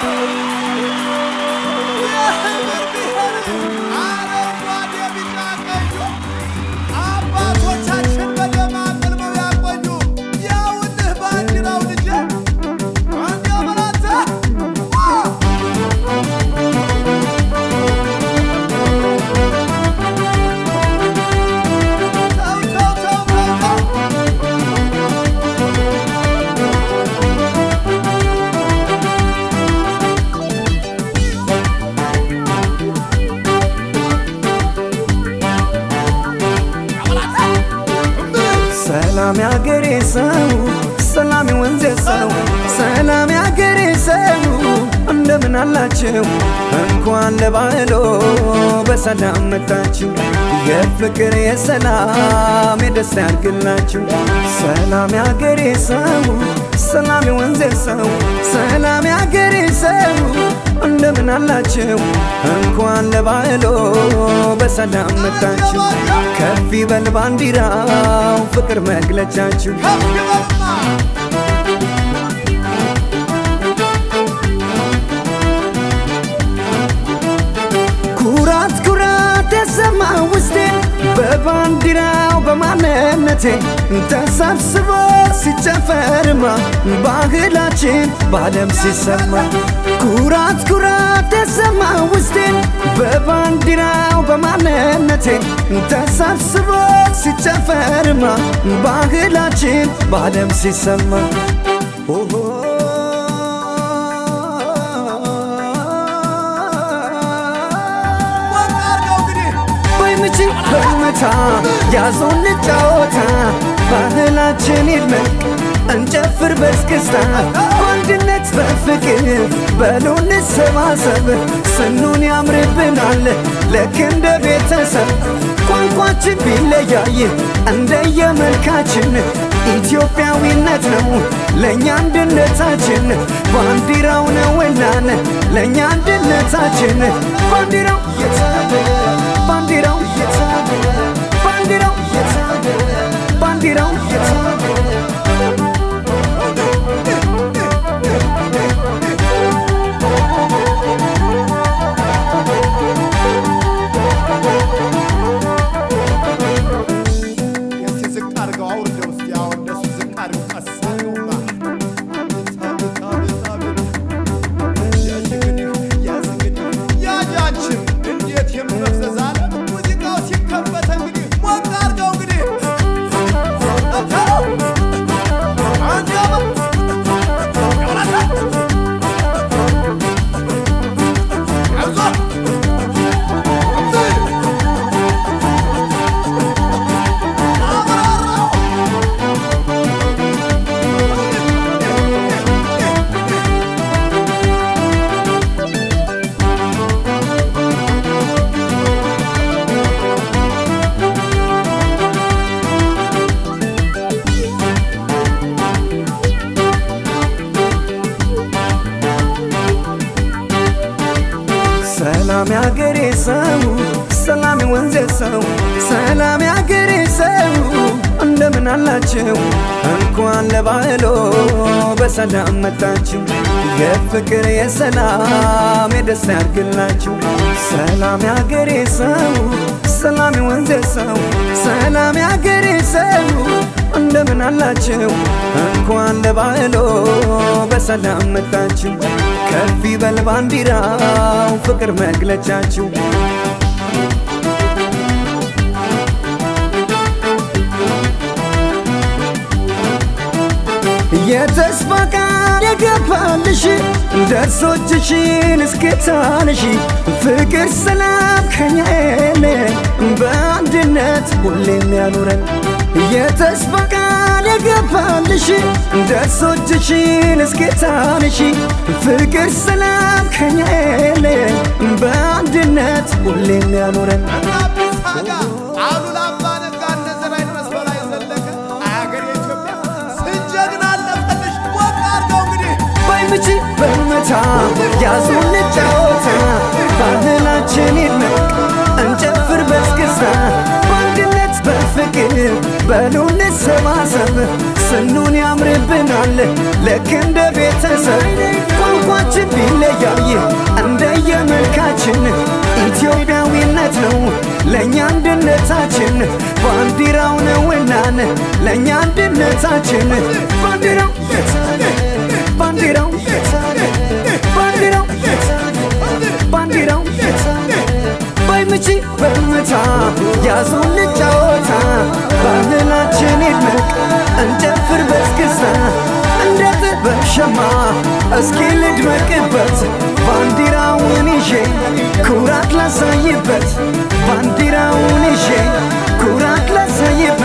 የህብር ብሔር አረንጓዴ፣ ቢጫ፣ ቀዩ አባቶቻችን በደም አቅልመው ያቆዩ ያውልህ ባንዲራው ልጄ አንዲያ በላተ ተው ተው ተው ተው ተው ሰላም ያገሬ ሰው ሰላም ወንዜ ሰው ሰላም ያገሬ ሰው እንደምን አላችሁ? እንኳን ለባህሎ በሰላም መጣችሁ። የፍቅር የሰላም የደስታ ያድርግላችሁ። ሰላም ያገሬ ሰው ሰላም ወንዜ ሰው ሰላም ያገሬ ሰው እንደምን አላችሁ? እንኳን ለባህሎ በሰላም መጣችሁ። ከፍ ይበል ባንዲራው ፍቅር መግለጫችሁ ከፍ ይበልማ ኩራት ኩራት ተሰማ ውስጤ በባንዲራው በማንነቴ ተሰብስቦ ሲጨፈርማ ባህላችን በዓለም ሲሰማ ኩራት ኩራት ተሰማ ውስጤ በባንዲራው በማንነቴ ተሰብስቦ ሲጨፈርማ ባህላችን በዓለም ሲሰማ ኦሆ ወቅ አድርገው እንግዲህ በምች በመታ ያዞን ጫወታ ባህላችን ይድመቅ እንጨፍር በስክስታ በአንድነት በፍቅር በሉ እንሰባሰብ ስኑን ያምርብናል ልክ እንደ ቤተሰብ ቋንቋችን ቢለያይ እንደየመልካችን ኢትዮጵያዊነት ነው ለእኛ አንድነታችን ባንዲራው ነውናን ለእኛ አንድነታችን ባንዲራው ባንዲራው ባንዲራው ባንዲራው እስቲ ዝቅ አድርገው አውርደው እስቲ አዎ እንደሱ ዝቅ አድርገው ቀስ አድርገውማ አቤት አቤት አቤት አቤት ያች እንግዲህ ያዝ እንግዲህ ያጃችን እንዴት የምመፍዘዝ አለ ሙዚቃው ሲከፈት እንግዲህ ሞቅ አድርገው እንግዲህ አንድ ያበ ያውላታ አይዞህ ሰላም ያገሬ ሰው ሰላም ወንዜ ሰው ሰላም ያገሬ ሰው እንደምን አላችሁ? እንኳን ለባህሎ በሰላም መጣችሁ። የፍቅር የሰላም የደስታ ያድርግላችሁ። ሰላም ያገሬ ሰው ሰላም ወንዜ ሰው ሰላም ያገሬ ሰው እንደምን አላችሁ? እንኳን ለባህሎ በሰላም መጣችሁ። ከፍ ይበል ባንዲራው ፍቅር መግለጫችሁ የተስፋ ቃል የገባልሽ ደርሶ እጅሽን እስክታነሺ ፍቅር ሰላም ከኛ የለ በአንድነት ሁሌም ያኑረን የተስፋ ቃል የገባልሽ ደርሶ እጅሽን እስክታነሺ ፍቅር ሰላም ከኛ የለ በአንድነት ሁሌም ያኑረን አዲስ አጋ አሉላ አባ ነጋ እነ ዘርአይ ድረስ በላይ ዘለቀ አገር የኢትዮጵያ ስንጀግና አለፈልሽ ወቅ አድርገው እንግዲህ ባይምች በመታ ያዙን ጫወታ ባህላችን ይድመቅ እንጨፍር በስክስታ በአንድነት በፍቅር በሉ እንሰባሰብ ስኑን ያምርብናል ልክ እንደ ቤተሰብ ቋንቋ ቋንቋችን ቢለያይ እንደየመልካችን ኢትዮጵያዊነት ነው ለእኛ አንድነታችን ባንዲራው ነውናን ለእኛ አንድነታችን ባንዲራው ባንዲራው ባንዲራው ባንዲራው ባይምቺ በምታ ያዙን ልጫወታ ባህላችን ይድመቅ እንጨፍር በስክስታ እንደ ጥበብ ሸማ እስኪ ልድመቅበት ባንዲራውን ይዤ ኩራት ላሳይበት ባንዲራውን ይዤ ኩራት ላሳይበት